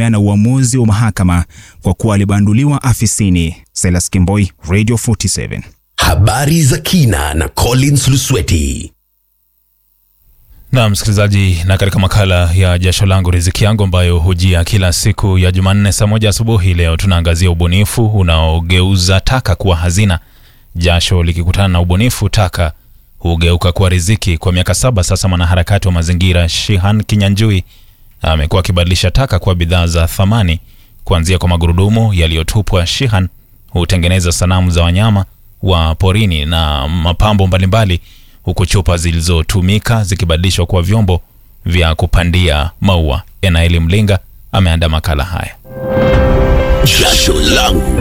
kukemea na uamuzi wa mahakama kwa kuwa alibanduliwa afisini. Silas Kimboi, Radio 47. Habari za kina na Collins Lusweti. Na msikilizaji, na katika makala ya jasho langu riziki yangu ambayo hujia kila siku ya Jumanne saa moja asubuhi, leo tunaangazia ubunifu unaogeuza taka kuwa hazina. Jasho likikutana na ubunifu, taka hugeuka kuwa riziki. Kwa miaka saba sasa, mwanaharakati wa mazingira Shihan Kinyanjui amekuwa akibadilisha taka kuwa bidhaa za thamani, kuanzia kwa magurudumu yaliyotupwa. Shihan hutengeneza sanamu za wanyama wa porini na mapambo mbalimbali huku chupa zilizotumika zikibadilishwa kuwa vyombo vya kupandia maua. Enaeli Mlinga ameandaa makala haya. Jasho langu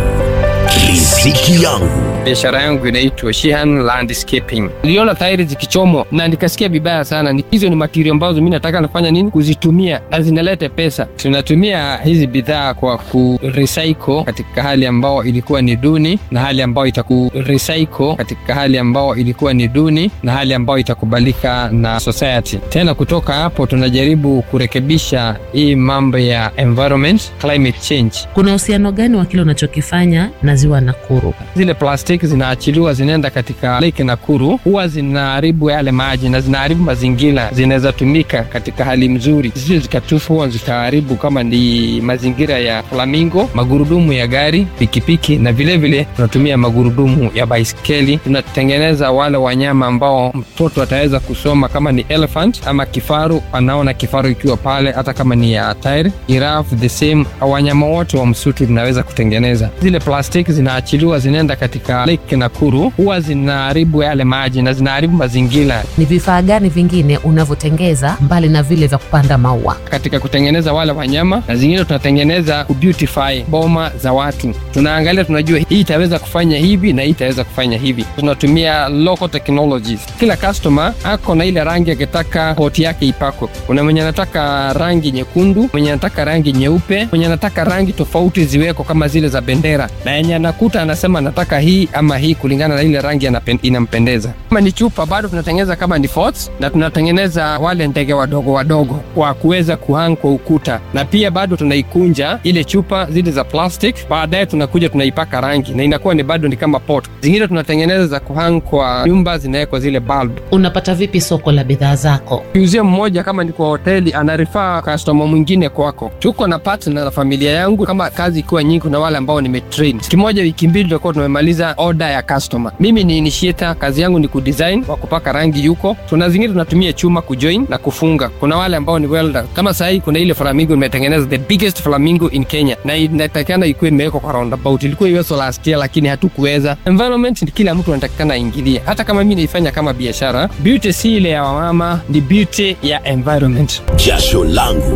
riziki yangu. Biashara yangu inaitwa Shihan Landscaping. Niliona tairi zikichomwa na nikasikia vibaya sana. Ni- Hizo ni material ambazo mimi nataka nafanya nini, kuzitumia na zinaleta pesa. Tunatumia hizi bidhaa kwa ku recycle katika hali ambao ilikuwa ni duni na hali ambao itaku recycle katika hali ambao ilikuwa ni duni na hali ambao itakubalika na society. Tena kutoka hapo tunajaribu kurekebisha hii mambo ya environment, climate change. Kuna uhusiano gani wa kile unachokifanya na ziwa Nakuru? zile plastiki zinaachiliwa zinaenda katika lake Nakuru, huwa zinaharibu yale maji na zinaharibu mazingira. Zinaweza tumika katika hali mzuri, zisije zikatufua zikaharibu kama ni mazingira ya flamingo, magurudumu ya gari, pikipiki, na vilevile vile tunatumia magurudumu ya baiskeli. Tunatengeneza wale wanyama ambao mtoto ataweza kusoma kama ni elephant ama kifaru, anaona kifaru ikiwa pale, hata kama ni ya tairi, giraffe, the same. Wanyama wote wa msitu tunaweza kutengeneza. Zile plastiki zinaachiliwa zinaenda katika lake Nakuru, huwa zinaharibu yale maji na zinaharibu mazingira. Ni vifaa gani vingine unavyotengeza mbali na vile vya kupanda maua? Katika kutengeneza wale wanyama na zingine tunatengeneza kubeautify boma za watu. Tunaangalia, tunajua hii itaweza kufanya hivi na hii itaweza kufanya hivi. Tunatumia local technologies. Kila customer ako na ile rangi akitaka poti yake ipakwe. Kuna mwenye anataka rangi nyekundu, mwenye anataka rangi nyeupe, mwenye anataka rangi tofauti ziweko kama zile za bendera, na yenye anakuta anasema anataka hii ama hii kulingana na ile rangi anapen- inampendeza. Kama ni chupa, bado tunatengeneza kama ni forts, na tunatengeneza wale ndege wadogo wadogo wa kuweza kuhang kwa ukuta, na pia bado tunaikunja ile chupa zile za plastic, baadaye tunakuja tunaipaka rangi na inakuwa ni bado ni kama pot. Zingine tunatengeneza za kuhang kwa nyumba, zinawekwa zile bulb. Unapata vipi soko la bidhaa zako? Museum mmoja kama ni kwa hoteli anarifaa customer mwingine kwako. Tuko na partner na familia yangu, kama kazi ikiwa nyingi, kuna wale ambao nimetrain. Siku moja wiki mbili tutakuwa tumemaliza order ya customer. Mimi ni initiator, kazi yangu ni kudesign, wa kupaka rangi yuko. Tuna zingine tunatumia chuma kujoin na kufunga. Kuna wale ambao ni welder. Kama sasa hii kuna ile flamingo nimetengeneza, the biggest flamingo in Kenya, na inatakikana ikuwe imewekwa kwa roundabout. Ilikuwa iwezo last year, lakini hatukuweza. Environment ni kila mtu anatakikana aingilie, hata kama mimi naifanya kama biashara. Beauty si ile ya wamama, ni beauty ya environment. Jasho langu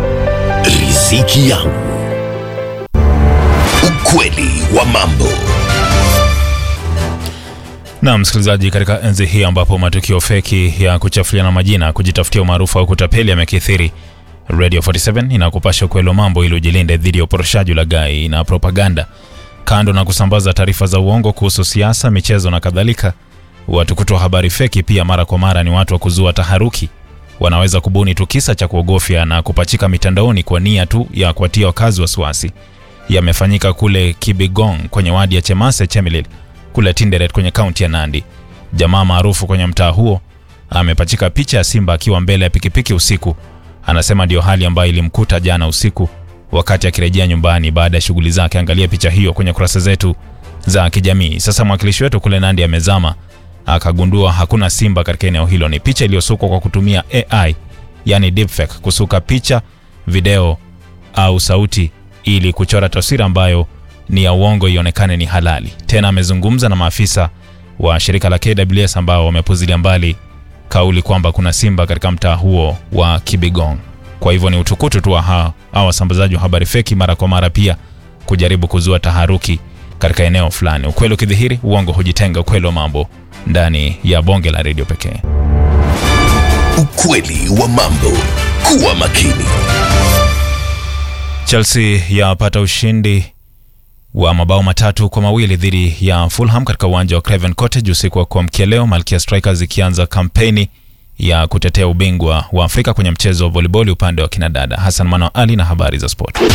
riziki yangu. Ukweli wa mambo. Na msikilizaji, katika enzi hii ambapo matukio feki ya kuchafuliana majina, kujitafutia umaarufu au kutapeli yamekithiri, Radio 47 inakupasha ukweli wa mambo ili ujilinde dhidi ya uporoshaji, ulaghai na propaganda. Kando na kusambaza taarifa za uongo kuhusu siasa, michezo na kadhalika, watu kutoa habari feki pia mara kwa mara ni watu wa kuzua taharuki. Wanaweza kubuni tu kisa cha kuogofya na kupachika mitandaoni kwa nia tu ya kuwatia wakazi wasiwasi. Yamefanyika kule Kibigong kwenye wadi ya Chemase Chemelil kule Tinderet kwenye kaunti ya Nandi. Jamaa maarufu kwenye mtaa huo amepachika picha ya simba akiwa mbele ya pikipiki usiku. Anasema ndio hali ambayo ilimkuta jana usiku wakati akirejea nyumbani baada ya shughuli zake. Angalia picha hiyo kwenye kurasa zetu za kijamii. Sasa mwakilishi wetu kule Nandi amezama akagundua hakuna simba katika eneo hilo. Ni picha iliyosukwa kwa kutumia AI, yani deepfake, kusuka picha, video au sauti ili kuchora taswira ambayo ni ya uongo ionekane ni halali. Tena amezungumza na maafisa wa shirika la KWS ambao wamepuzilia mbali kauli kwamba kuna simba katika mtaa huo wa Kibigong. Kwa hivyo ni utukutu tu wa hawa hawa wasambazaji wa habari feki mara kwa mara pia kujaribu kuzua taharuki katika eneo fulani. Ukweli ukidhihiri, uongo hujitenga. Ukweli wa mambo ndani ya bonge la redio pekee. Ukweli wa mambo. Kuwa makini. Chelsea yapata ushindi wa mabao matatu kwa mawili dhidi ya Fulham katika uwanja wa Craven Cottage usiku wa kuamkia leo, Malkia Strikers ikianza kampeni ya kutetea ubingwa wa Afrika kwenye mchezo wa volleyball upande wa kinadada. Hassan Mano Ali na habari za sport.